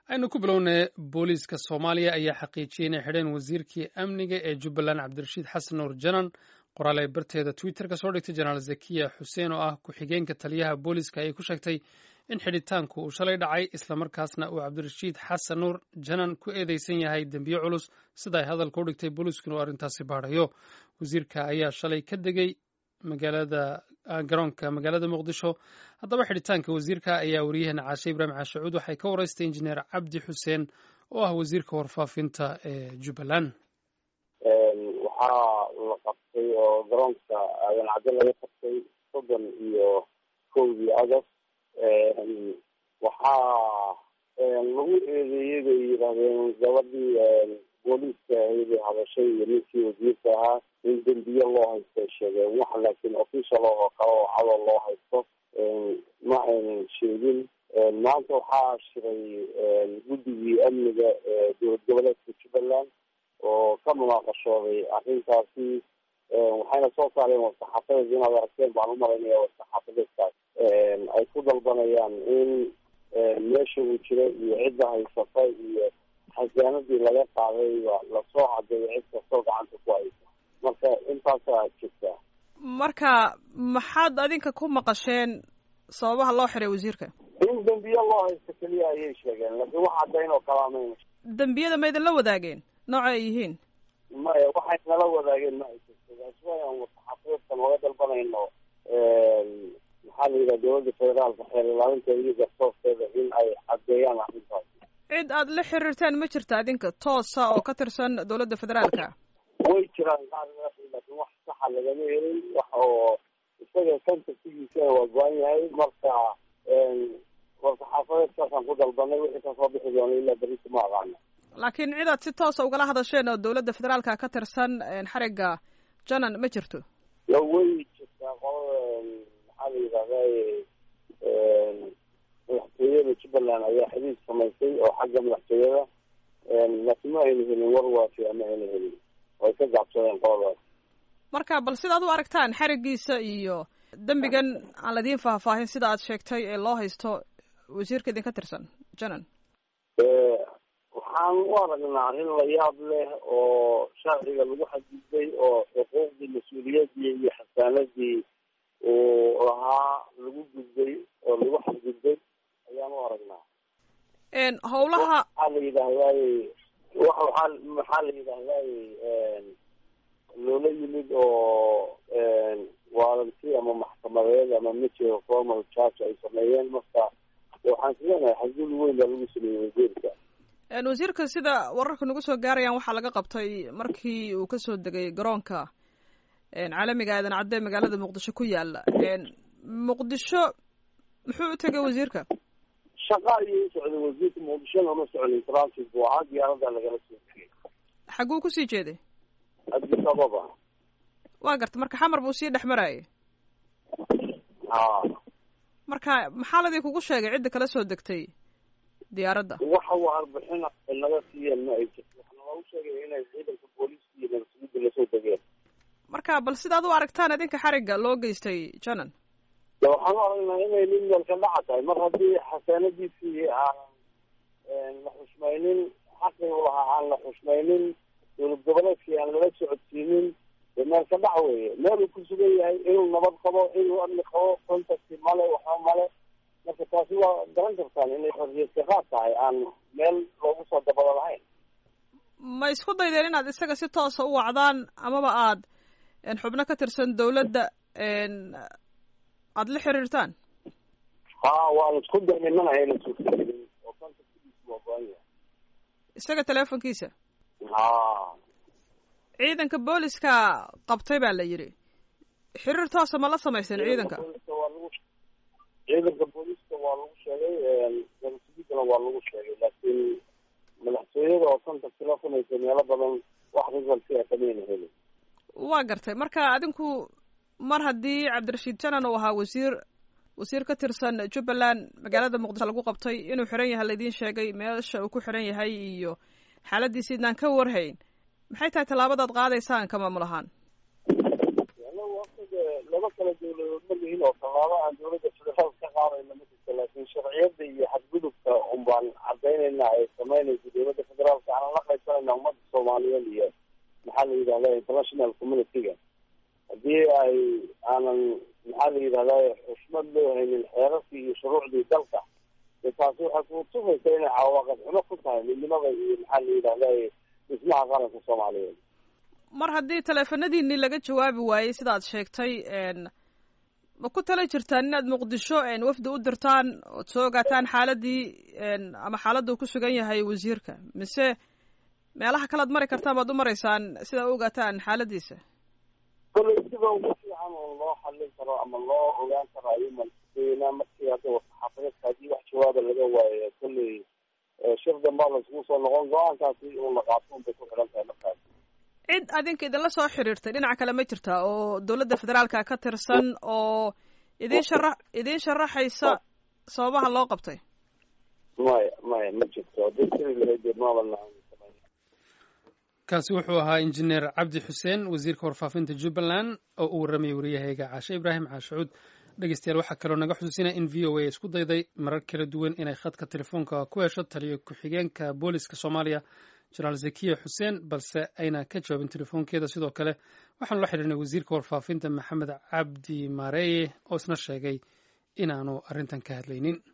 aynu ku bilownay booliiska soomaaliya ayaa xaqiijiyey inay xidheen wasiirkii amniga ee jubbaland cabdirashiid xasan nuur janan qoraal ay barteeda twitter ka soo dhigtay jenaraal zakiya xuseen oo ah ku-xigeenka taliyaha booliiska ayay ku sheegtay in xidhitaanku uu shalay dhacay islamarkaasna uu cabdirashiid xasan nuur janan ku eedeysan yahay dembiye culus sida ay hadalka u dhigtay booliiskuna uu arrintaasi baadhayo wasiirka ayaa shalay ka degay magaalada garoonka magaalada muqdisho haddaba xidhitaanka wasiirka ayaa wariyaheenna caashe ibraahim caashacuud waxay ka waraystay injineer cabdi xuseen oo ah wasiirka warfaafinta ee jubbaland waxaa la qabtay oo garoonka aadan cadde laga qabtay soddon iyo kowdii agost waxaa lagu eedeeyey bay yidhahdeen gabadhii booliiska ahaydee hadashay iyo ninkii wasiirka ahaa in dembiye loo haysto ay sheegeen wax laakiin official oo kale oo cadoo loo haysto ma aynan sheegin maanta waxaa shiray guddigii amniga ee dowlad goboleedka jubbaland oo ka munaaqashooday arrintaasi waxayna soo saareen warsaxaafadeed inaad aragteen baan umalaynaya warsaxaafadeedkaas ay ku dalbanayaan in meesha uu jiro iyo cidda haysata iyo xasaanadii laga qaadayba lasoo cadeeyo cid kastoo gacanta ku haysa marka intaasaa jirta marka maxaad adinka ku maqasheen sababaha loo xiray wasiirka in dembiye loo haysto keliya ayay sheegeen laakiin wax caddayn oo kalaa mayna dembiyada ma idinla wadaageen nooca ay yihiin maya waxay nala wadaageen ma ay jirto waaswaan warsaxaafadeedkan oga dalbanayno maxaa la yidhaha dowladda federaalka xeer ilaalinta iyo garsoorteeda in ay caddeeyaan arrintaas cid aad la xiriirteen ma jirta adinka toosa oo ka tirsan dowladda federaalka way jiraan qaar laakiin wax saxa lagama helin wax oo isaga contactigiisana waa go-an yahay marka warsaxaafadeedkaasaan ku dalbanay wixii kasoo bixi doona ilaa berrita ma aqaana laakiin cid aad si toosa ugala hadasheen oo dowladda federaalka ka tirsan xarigga janan ma jirto ya way jirtaa qolada maxaa la yidhahday madaxtooyada jubbaland ayaa xiriir samaysay oo xagga madaxtooyada laakiin ma ayna helin war waafiya ma ayna helin way ka gaabsadeen qoladaas marka bal sidaad u aragtaan xariggiisa iyo dembigan aan ladiin faahfaahin sida aad sheegtay ee loo haysto wasiirka idinka tirsan janan waxaan u aragnaa arrin la yaab leh oo sharciga lagu xadgudbay oo xuquuqdii mas-uuliyadii iyo xasaanadii uu lahaa lagu gudbay oo lagu xadgudbay ayaan u aragnaa howlaha maxaa la yidhaahdaay wa waaa maxaa la yidhaahdaay loola yimid oo waaranti ama maxkamadeed ama major formal charge ay sameeyeen marka waxaan sileenahay xadgud weyn baa lagu sameeyey wasiirka wasiirka sida wararka nagu soo gaarayaan waxaa laga qabtay markii uu kasoo degay garoonka caalamiga aadan cadde magaalada muqdisho ku yaala muqdisho muxuu u tegay wasiirka shaqa ayuu u socday wasiirka muqdishona uma socday transit buu ahaa diyaarada lagala soo tegay xagguu kusii jeeday addis ababa waa garta marka xamar buu sii dhex marayay ha marka maxaa ladii kugu sheegay cidda kala soo degtay diyaaradda waxa uu arbixin naga siiyeen ma ay jirto waxna lagu sheegay inay ciidanka booliiska iyo nabadsuguda lasoo degeen marka bal sidaad u aragtaan idinka xarigga loo geystay janan de waxaan u aragnaa inay nin meelka dhaca tahay mar haddii xasaanadiisii aan la xushmaynin xaqii u lahaa aan la xushmaynin dowlad goboleedkii aan lala socodsiinin de meelka dhac weeye meel uu ku sugan yahay inuu nabad qabo inuu amni qabo contacti male waxba male marka taasi waa garan kartaan inay xorriyadka qaad tahay aan meel loogu soo dabada lahayn ma isku daydeen inaad isaga si toosa u wacdaan amaba aad xubno ka tirsan dawladda aada la xiriirtaan ha waan isku daynay mana ayna suurtagelin oo contactigiisa waa go-an yahay isaga teleefonkiisa ha ciidanka booliska qabtay baa la yidhi xiriir toosa ma la samayseen ciidanka waa lagu ciidanka booliiska waa lagu sheegay nabadsugiddana waa lagu sheegay laakiin madaxtooyada oo contact la samaysa meelo badan wax resulti a kamayna helin waa gartay marka adinku mar haddii cabdirashiid janan uu ahaa wasiir wasiir ka tirsan jubbaland magaalada muqdisho lagu qabtay inuu xiran yahay laidiin sheegay meesha uu ku xiran yahay iyo xaaladiisa idnaan ka warhayn maxay tahay tallaabadaad qaadaysaan ka maamul ahaan laba kala dawladood ma lihin oo tallaabo aan dawladda federaalka ka qaadayna ma jirto laakiin sharciyada iyo xadgudubka un baan cadaynayna ay samaynayso dawladda federaalka aanan la qaysanayna ummadda soomaaliyeed iyo maxaa la yidhahda international community-ga haddii ay aanan maxaa la yidhahda xushmad loo haynin xeerarkii iyo shuruucdii dalka de taasi waxay kutusaysa inay cawaaqib xumo ku tahay midnimada iyo maxaa la yidhahda dhismaha qaranka soomaaliyeed mar haddii teleefanadiinii laga jawaabi waayey sidaad sheegtay ma ku tala jirtaan inaad muqdisho wafdi u dirtaan ood soo ogaataan xaaladii ama xaaladda uu ku sugan yahay wasiirka mise meelaha kalead mari kartaan baad u maraysaan sidaa u ogaataan xaaladiisa kolley sida ugu fiican oo loo xallin karo ama loo ogaan karo ayuuman kudaynaa markii hadda saxaafadeedka haddii wax jawaaba laga waayo kolley shir dambaa laiskugu soo noqon go-aankaasi uun la qaato unbay ku xidhan tahay markaas cid adinka idinla soo xiriirtay dhinaca kale ma jirtaa oo dawladda federaalka ka tirsan oo idin shara idin sharaxaysa sababaha loo qabtay maya maya ma jirto haddii siri lahayd maaban kaasi wuxuu ahaa injineer cabdi xuseen wasiirka warfaafinta jubbaland oo uu warramayay wariyahayga caashe ibraahim caashacuud dhegeystayaal waxaa kaloo naga xusuusinaya in v o a isku dayday marar kala duwan inay khadka telefoonka ku hesho taliyo ku-xigeenka booliska soomaaliya jenaraal zakiya xuseen balse ayna ka jawaabin telefoonkeeda sidoo kale waxaanu la xidhiirnay wasiirka warfaafinta maxamed cabdi maareeye oo isna sheegay inaanu arrintan ka hadlaynin